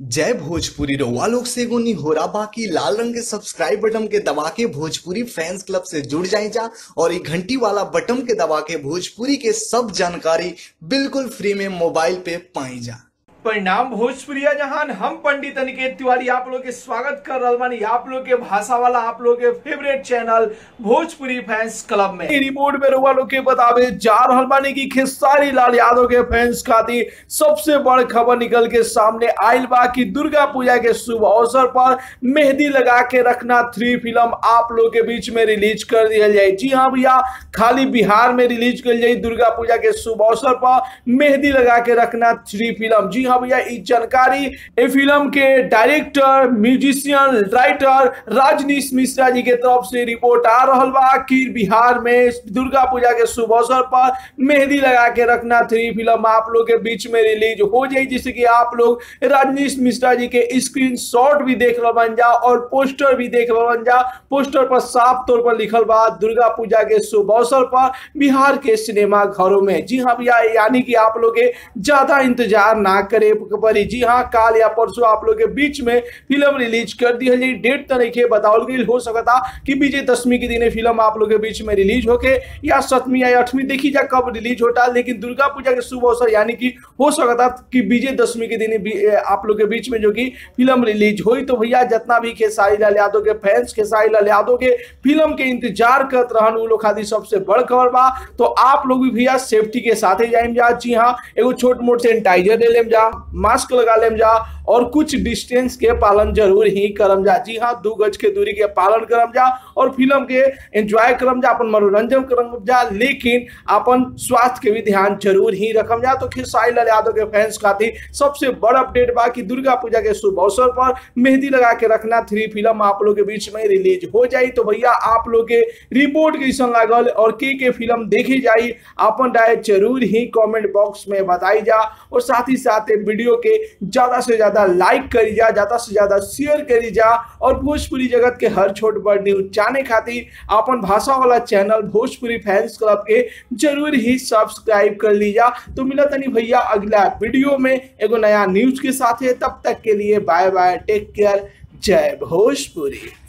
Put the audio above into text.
जय भोजपुरी रउआ लोग से एगो निहोरा बाकी लाल रंग के सब्सक्राइब बटन के दबा के भोजपुरी फैंस क्लब से जुड़ जाए जा और ये घंटी वाला बटन के दबा के भोजपुरी के सब जानकारी बिल्कुल फ्री में मोबाइल पे पाई जा परिणाम भोजपुरिया जहान हम पंडित अनिकेत तिवारी आप लोग के स्वागत कर रहा बानी आप लोग के भाषा वाला आप लोग के favourite channel Bhojpuri fans club में ई रिपोर्ट में रउआ लोग के बतावे जा रहल बानी की खेसारी लाल यादव के फैंस खातिर सबसे बड़ खबर निकल के सामने आयल बा कि दुर्गा पूजा के शुभ अवसर पर मेहंदी लगा के रखना थ्री फिल्म आप लोग के बीच में रिलीज कर दिया जाए जी हाँ भैया खाली बिहार में रिलीज कर जाए दुर्गा पूजा के शुभ अवसर पर मेहंदी लगा के रखना थ्री फिल्म जी हाँ भैया इस जानकारी ए फिल्म के director musician writer Rajneesh Mishra ji के तरफ से रिपोर्ट आ रहा बा कि बिहार में दुर्गा पूजा के शुभ अवसर पर मेहंदी लगा के रखना थ्री फिल्म आप लोग के बीच में रिलीज हो जाए जिससे कि आप लोग राजनीश मिश्रा जी के स्क्रीन शॉट भी देख रहे बन जा और पोस्टर भी देख रहे बन जा पोस्टर पर साफ तौर पर लिखल बा दुर्गा पूजा के शुभ अवसर पर बिहार के सिनेमा घरों में जी हाँ भैया यानी कि आप लोग के ज्यादा इंतजार ना करे पड़ी जी हाँ काल या परसों आप लोग के बीच में फिल्म रिलीज कर दी है डेट तरीके बताओ गई हो सकता कि विजय दशमी के दिन फिल्म आप लोग के बीच में रिलीज होके या सतमी या अठवीं देखी जा कब रिलीज होता लेकिन दुर्गा पूजा के शुभ अवसर यानी कि हो सकता कि विजय दशमी के दिन भी आप लोग के बीच में जो कि फिल्म रिलीज हुई तो भैया जितना भी खेसारी लाल यादव के फैंस खेसारी लाल यादव के फिल्म के इंतजार करत रहन उ लोग खातिर सबसे बड़ खबर बा तो आप लोग भी भैया सेफ्टी के साथ ही जाइम जा जी हाँ एगो छोट मोट सैनिटाइजर ले लेम जा मास्क लगा लेम जा और कुछ डिस्टेंस के पालन जरूर ही करम जा जी हाँ दू गज के दूरी के पालन करम जा और फिल्म के एंजॉय करम जा अपन मनोरंजन करम जा लेकिन अपन स्वास्थ्य के भी ध्यान जरूर ही रखम जा तो खेसारी लाल यादव के फैंस खातिर सबसे बड़ अपडेट बा कि दुर्गा पूजा के शुभ अवसर पर मेहंदी लगा के रखना थ्री फिल्म आप लोग के बीच में रिलीज हो जाई तो भैया आप लोग के रिपोर्ट कैसन लागल और के के फिल्म देखी जाई अपन राय जरूर ही कमेंट बॉक्स में बताई जा और साथ ही साथ वीडियो के ज्यादा से ज्यादा लाइक करी जा ज्यादा से ज्यादा शेयर करी जा और भोजपुरी जगत के हर छोट बड़ न्यूज जाने खातिर अपन भाषा वाला चैनल भोजपुरी फैंस क्लब के जरूर ही सब्सक्राइब कर लीजा तो मिला तनी भैया अगला वीडियो में एगो नया न्यूज के साथ है तब तक के लिए बाय बाय टेक केयर जय भोजपुरी